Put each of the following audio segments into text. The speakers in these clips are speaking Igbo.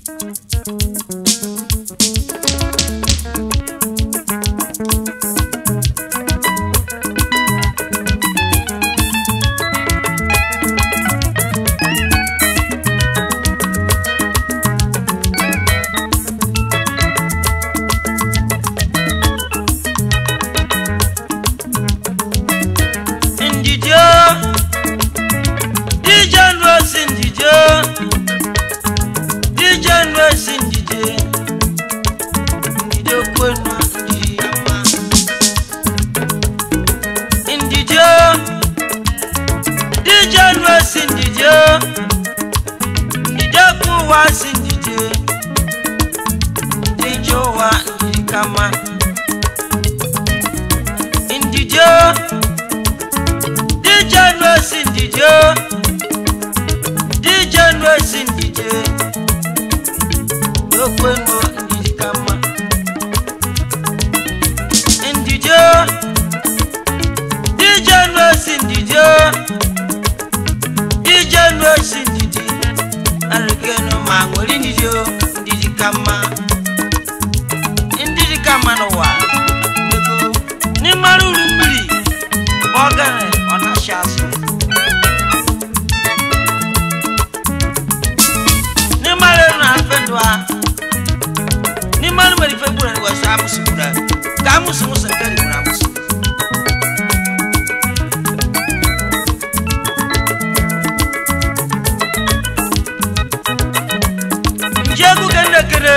ndidi o dije nu osi ndidi o dije nu osi ndidi ndidi okwenu ndidi ama ndidi o dije nu osi ndidi o ndidi okwu ụwa si ndidi dije ụwa ndidi kama ndidi o dije nu osi ndidi o dije nu osi ndidi okwenu ndidi kama ndidi o dije nu osi ndidi o dije nu osi ndidi arikenu ma nwere ndidi o ndidi kama ndidi kama n'ụwa n'ịmara uru mmiri ọgara ọ na-achị azụ n'ịmara elu na mfe ndụ a n'ịmara mere ife gburu na wesa amụsị gburu a, ka amụsị nwụsị nke rigburu amụsị nji egwu ke nnekere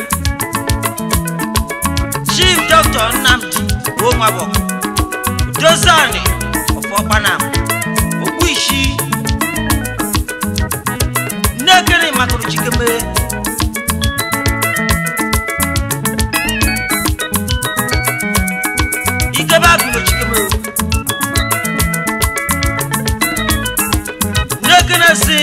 chief dr nnamdi onwabọ dozani ọfọkpanam okpu isi nnekere makụrụ chikeme ikebe abụrụ chikeme nnekere si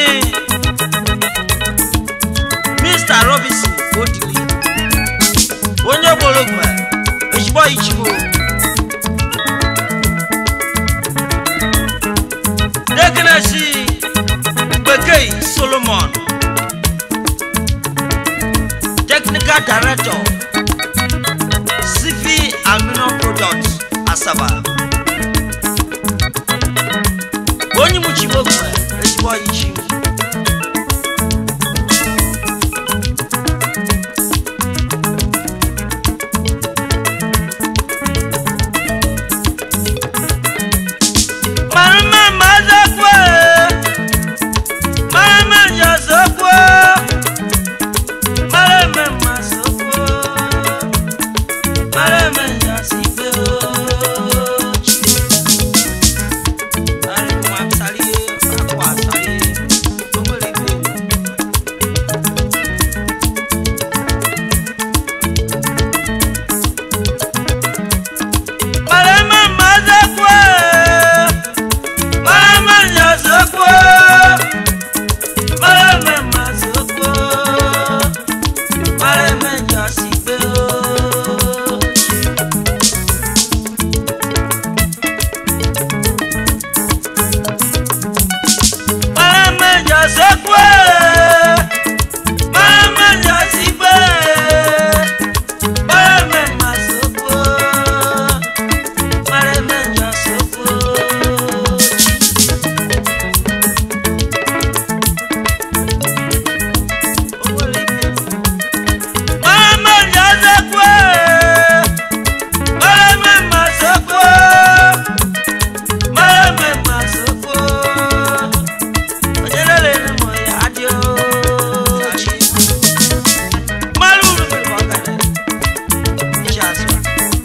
mr robinson odili onye gbologwe ezigbo ichigbo Dekanasi Bekei Solomon Technical Director CV Aluminum Products Asaba Onye Muchibokwe ezigbo ichi Mama mazakwe Mama nyazakwe Mama mazakwe Mama nyasikwe Ari kwa msali kwa sali Tumuli Mama mazakwe Mama nyazakwe Mama mazakwe Mama nyasikwe Mama nyazakwe Mama nyasikwe Mama mazakwe Mama nyazakwe Mama nyazakwe Mama mazakwe Mama mazakwe Onyelele ni mo ya adio Malulu mi wakane Ijazwa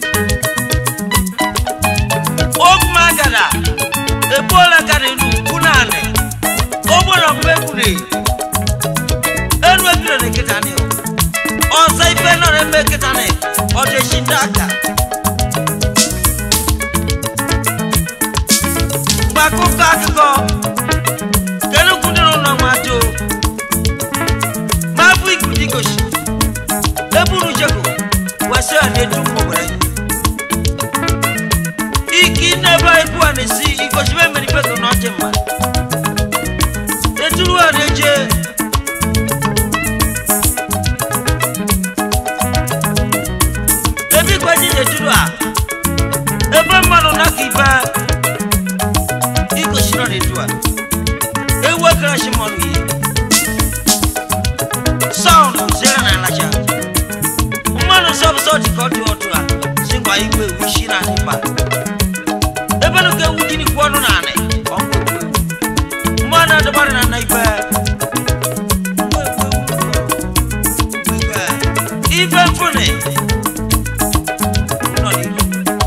Okuma gada Ebola gada inu kunane Obola kwekune Enu ebire ne kitani o ọsọ ife náà rẹ mẹ kíta ní ọdẹ ṣì dáka. gbàkúkọ akíkọ kẹlẹkùn nínú náà máa jó máa bú ìgùdí gòṣì ebúrú jẹkọ wẹsẹ ọdẹ dùn mọwẹrẹ iki nẹbà ikú àná sí ìgòṣì bẹẹ mẹrin pẹtù náà jẹ mà ètùrú ọdẹ jẹ kira shi mɔnu ye sɔɔn zere na alaja mmanụ sọbụsọ dị ka ọ dị otu a si ngwa igwe ewu shi na nipa ebe nu ka ewu gini kwụ ọnụ na anị ọkụ mmanụ adịbarị na na ibe ife mfụnị nọ n'ihu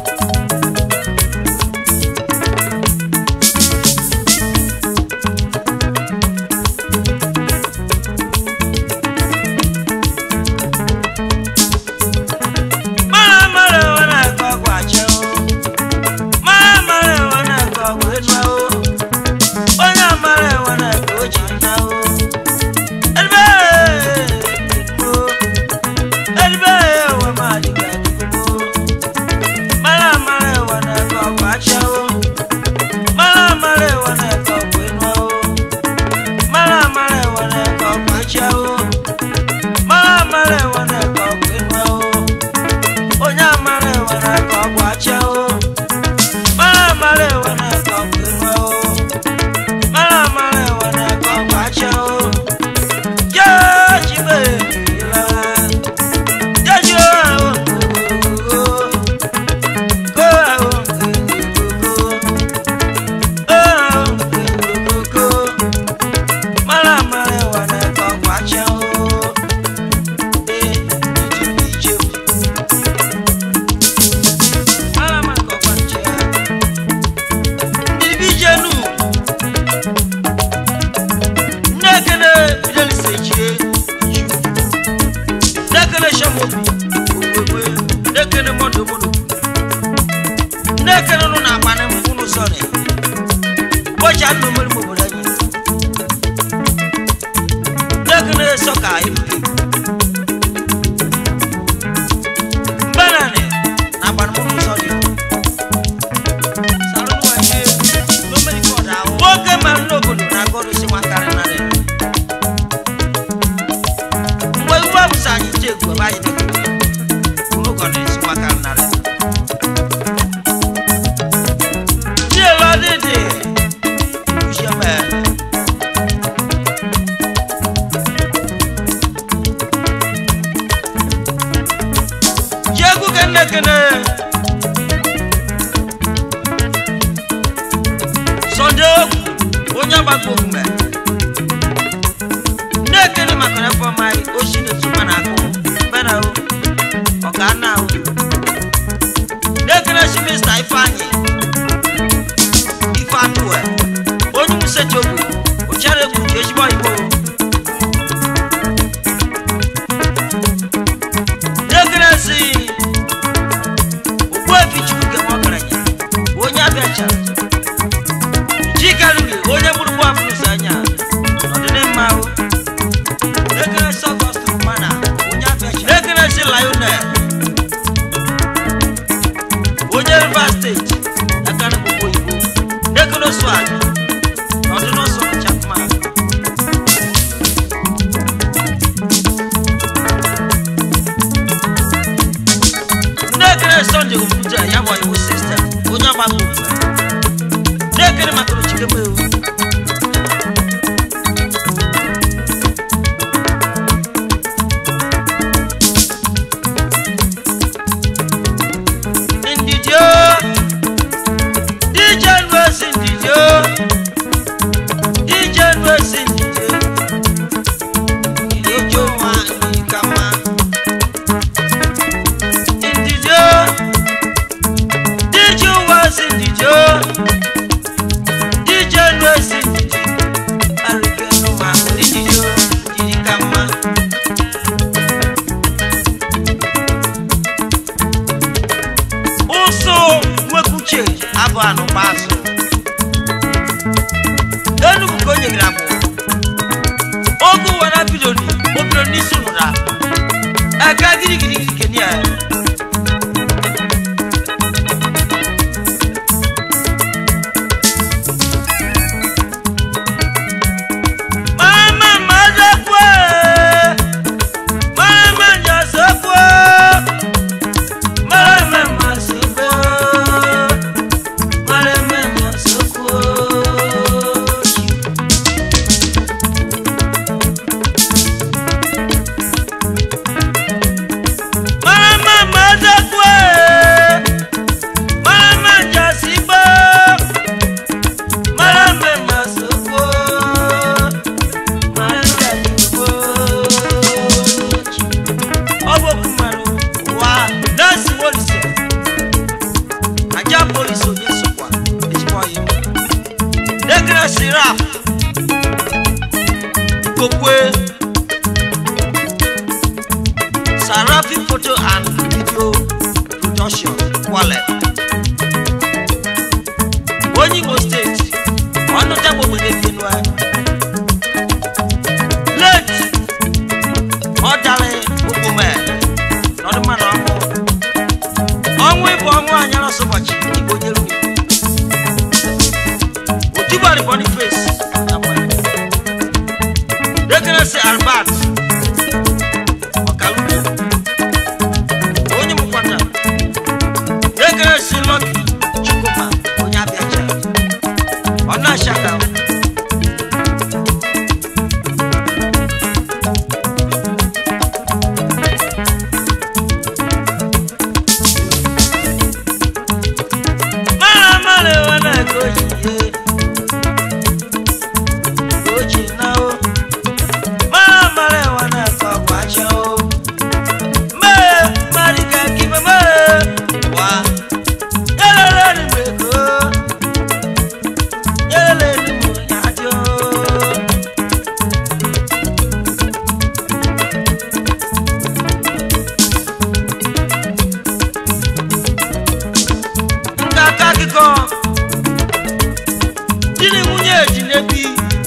mara mara ewe na-akọ ọgwụ achị o mara mara ewe na-akọ ọgwụ enu o onye amara ewe na-akọ oji nna o edibe o edibe ewe ma adịghị adịghị o mara mara ewe na-akọ ọgwụ achị o mara mara ewe na-akọ ọgwụ enu o mara mara ewe na-akọ ọgwụ achị o mara mara ewe na-akọ ọgwụ enu o onye amara ewe na-eke ọgwụ acha o mara amara ewe na-eke ọgwụ enu o mara amara ewe na-eke ọgwụ acha o jejibe jeji ahụ go ahụ go mara amara ewe na-eke ọgwụ acha o ee iji ije Alama kọkwanche. Ndị bi jenu. Nnekene Fidelis Echie. Nnekene Shamobi. Ogwegwe. Nnekene Mondo Mono. Nnekene nụ na akpa n'ụlọ sọrọ. Ụbọchị anụ mmiri m obodo anyị. Nnekene sọka ebuke. Mbanane na akpa n'ụlọ sọrọ. nwoke mara n'obodo na-agọrụsi nwakarị narị mgbe iwu abụsa anyị ji egwu ebe anyị ụlụkọ na-esi nwakarị narị chielu ọdịdị usheme ji egwu kene kene Sunday ogwu onye agbakọ omume na-ekele maka na fọm anyị oshi na-etukwa na akụ bena o ọka nna o na-ekele si mista ifeanyị ife atụwe onye musechi ogbe ochere egwu ji ezigbo igbo na-ekele si ogbuefi chukwu nke nwagaranya onye abịa chara chikarugi onye gburu afụlụsị anya ọdịnịmma o ekele sọgọst mana onye abịacha ekele si lionel onye rivers steeti ekele gbogbo igbo ekele swag ọdịnọsọ chapman ndị ekele sọnde ofuja ya bụ iwu sistem onye ọgbakọ ofufe na-ekele maka ochikeme ewu ndidio dj nwesi ndidio dj nwesi ndidio ilojo nwa ikama ndidio dj nwesi ndidio dj nwesi ndidio arụkenu ma ndidio jiri ka mma ụsụ nwekwuche abụ anụkpa azụ enugwu ka o nyegara mụ oge ụwa na bidoni o bidoro n'isi ụra aka girigirigiri kenia mama mazekwe mama nyasekwe mama mazekwe mama nyasekwe Igokwe Sarafi photo and video production Kwale onye Imo steeti ọnụ tagbo obodo Benue late ọ dara omume n'ọdụ mmanụ ọnwụ ọnwụ ịbụ ọnwụ anyara ọsọ ụbọchị igbo nyere ugwu otibari boniface dekenesi albert ọkalube onye mụkwata dekenesi lọki chukwuma onye abịacha ọ na-achaka mara mara wana gojiye goji na o mara mara wana kwakwacha o me marika kibe me wa yelele ni meko yelele ni mo yajo nkaka akụkọ di na nwunye ji n'ebi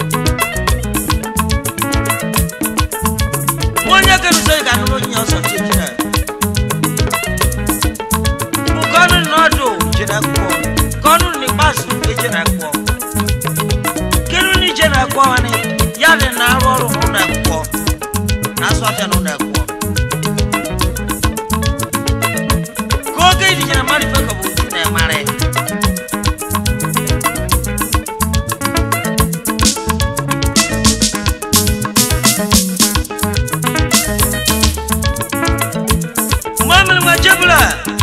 onye kerụsọ ga anụrụ onye ọsọ chejire bụ kọnụ n'ọdụ jere akwụkwọ kọnụ n'ikpeazụ ejere akwụkwọ kedu na ije na akwụkwọ nwanne ya dị na arụ ọrụ n'ụlọ akwụkwọ na asụ afịa n'ụlọ akwụkwọ ka oge idije na mmadụ ife ka bụ otu na-emara Mama ma jebula.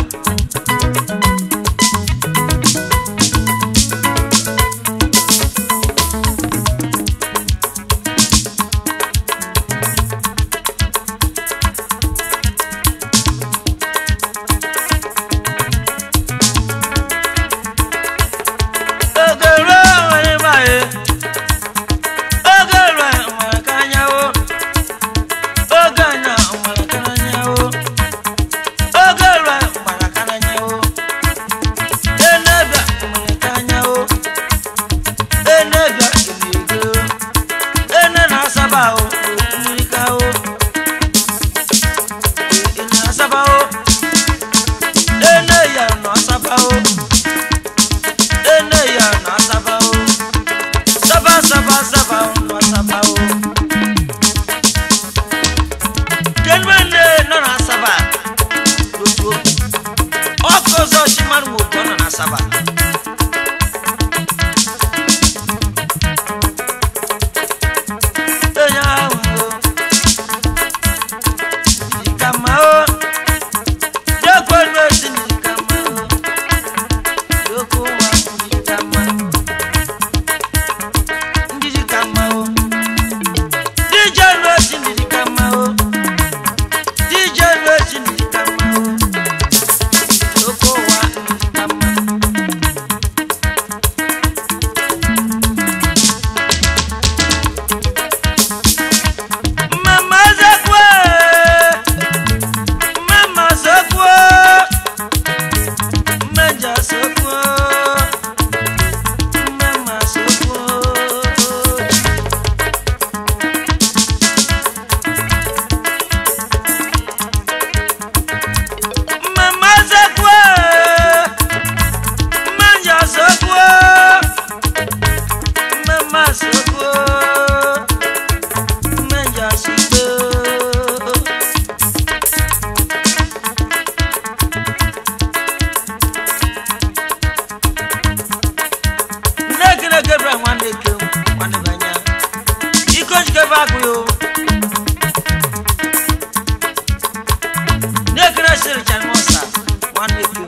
Ogoro nwere mgbaye. Ogoro nwere ka anyanwụ. Oge anya nwere ka anyanwụ. Oge rue gbara ka anyanwụ. Enebia nwere ka anyanwụ. Enebia ga-ego. Ene na-asaba ahụ mmiri ka ahụ. Ene na-asaba ahụ. Ene ya na-asaba ahụ. Ene ya na-asaba ahụ. Saba saba saba na-asaba ahụ. Kenwene nọ na-asaba n'otu oge. Ọkụ ọzọ Chimaru Nwoke nọ na-asaba. Onye ahụ o, dịka mma o, dịkwa elu esi dịka mma o, dịkwa ụwa dịka mma, ndị dịka mma o, dịje elu esi dịka mma o. DJ Racing di kama o. Oko wa di kama. Mama zakwe. Mama zakwe. Manja zakwe. Mama zakwe. Mama zakwe. Manja zakwe. Mama zakwe. Manja zakwe. Nnekere Gabriel nwanne ke nwanne banya. Iko njikebe agụ yo. Nnekere siri Chanmosa nwanne ke.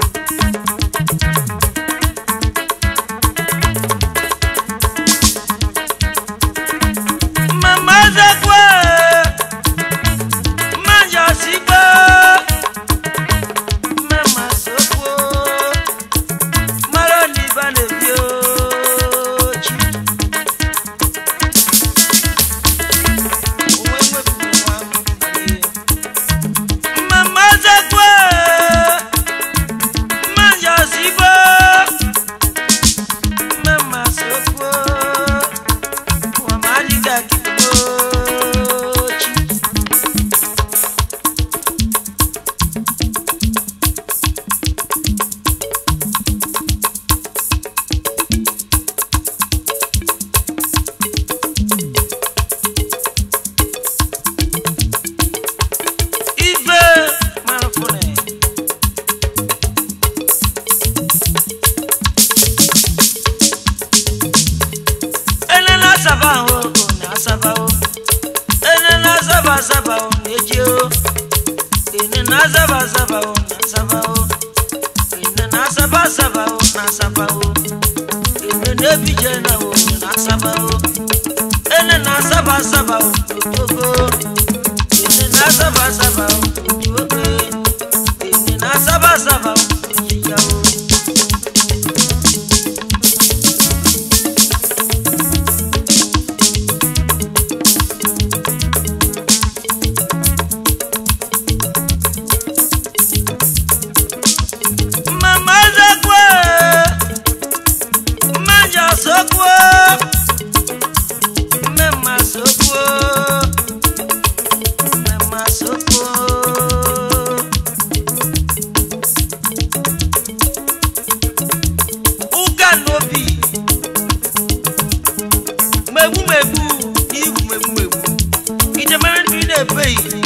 Mama zakwe. Manja sikwe. Mama sokwo. Mara ni bane bio. na-azaba azaba o na-eji o ene na-azaba azaba o na-azaba o ene na-asaba asaba o na-asaba o ene na-ebije na o na-asaba o ene na-asaba asaba o n'otogo ene na-asaba asaba o n'otogo ene na-asaba asaba o n'ojija o. Mama zakwe, manja sokwe, mema sokwe, mema sokwe. Ụka n'obi, megbu megbu, iwu megbu megbu, ijemere ndị na-ebeghị.